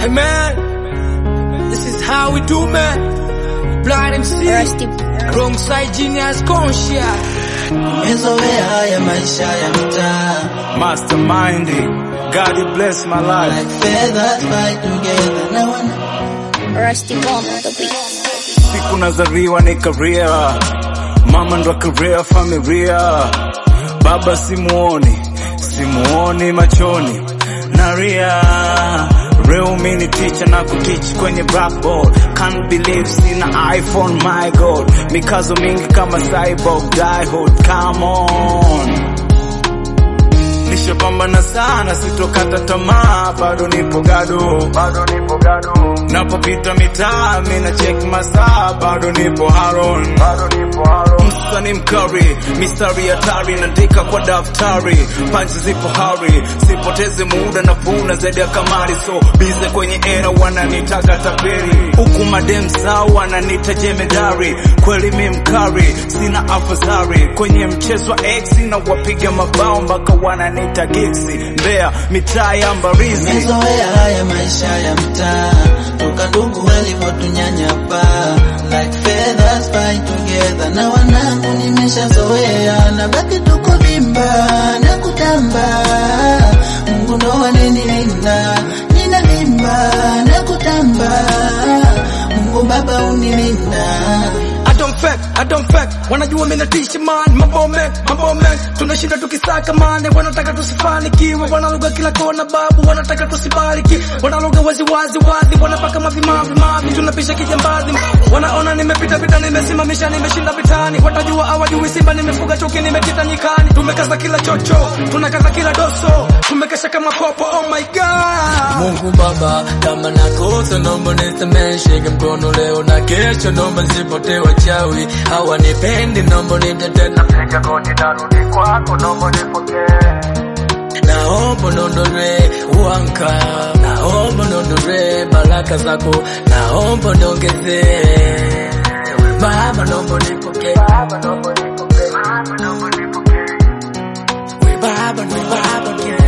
Hey man, this is how we do man. Blind MC, Rusty. wrong side genius conscious. Nimezoea haya maisha ya mtaa Mastermind, God bless my life. like feathers fly together na wana Rusty Bomb on the beat. Siku nazaliwa ni career, mama ndo career familia, baba simuoni, simuoni machoni, naria Real mini teacher na kuteach kwenye blackboard Can't believe sina iPhone my god Mikazo mingi kama cyborg diehold come on Nishapambana sana sitokata tamaa bado nipo gado bado nipo gado napopita mitaa mina check masaa bado nipo haron bado nipo haron msani mkari mistari hatari naandika kwa daftari panchi zipo hari sipoteze muda na vuna zaidi ya kamari so bize kwenye era wananitaka tapeli huku madem sao wananita jemedari kweli mi mkari sina afadhari kwenye mchezo wa x na wapiga mabao mpaka wananita giksi mbea mitaa ya mbarizi Nimezoea haya maisha ya mtaa toka ndugu walivyotunyanyapa like feathers fly together na wanangu nimeshazoea na baki tuko vimba na kutamba Mungu ndo ananilinda ninavimba na kutamba Mungu baba unilinda I don't fake, I don't fake. Wanajua mimi natisha man, mambo men, mambo men. Tunashinda tukisaka mane, wanataka tusifanikiwe, wanaluga kila kona babu, wanataka tusibariki, wanaluga wazi wazi wazi, wanapaka mavimavi mavi, tunapisha kijambazi, wanaona nimepita vita, nimesimamisha, nimeshinda vitani, watajua hawajui Simba, nimefuga chuki, nimekita nyikani, tumekaza kila chocho, tunakaza kila doso, tumekesha kama popo, oh my god. Mungu Baba, kama nakosa naomba nisamehe, shike mkono leo na kesho, naomba nisipotee wachawi hawanipendi, naomba nitetee, napiga goti narudi kwako, naomba nipokee naomba nondore uanka, naomba nondore baraka zako, naomba niongezee Baba, naomba nipokee, Baba, naomba nipokee, Baba, naomba nipokee, we Baba, we Baba,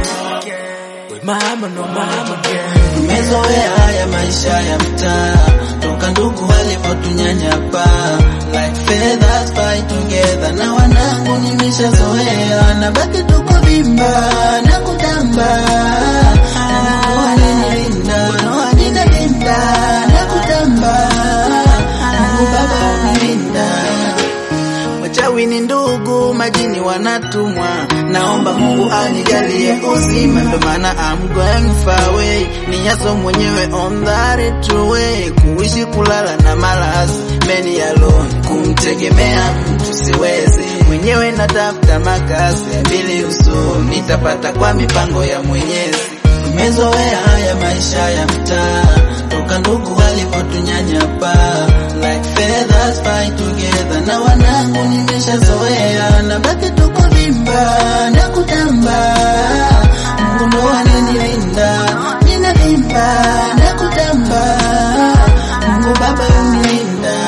we Mama, no Mama, yeah. Nimezoea haya maisha ya mtaa toka ndugu walivyotunyanyapa like feathers fly together na wanangu nimeshazoea na baki tuko vimba na kutamba Mungu ananilinda ninavimba na kutamba Mungu baba unilinda Wachawi ni ndugu, majini wanatumwa. Naomba Mungu anijalie uzima, ndo maana I'm going far away. Ni nyaso mwenyewe on that true way, kuishi kulala na malazi meni alone, kumtegemea mtu siwezi. Mwenyewe natafuta makazi ya mbili uso, nitapata kwa mipango ya Mwenyezi. Nimezoea haya maisha ya mtaa toka ndugu walivyotunyanyapa like feathers fly together na wanangu nimeshazoea na baki tuko vimba na kutamba Mungu ndo ananilinda ninavimba na kutamba Mungu baba unilinda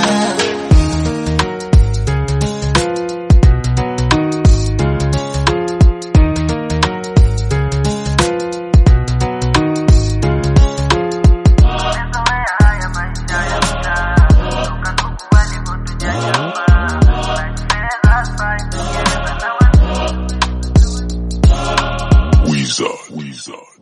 Weezer. Weezer.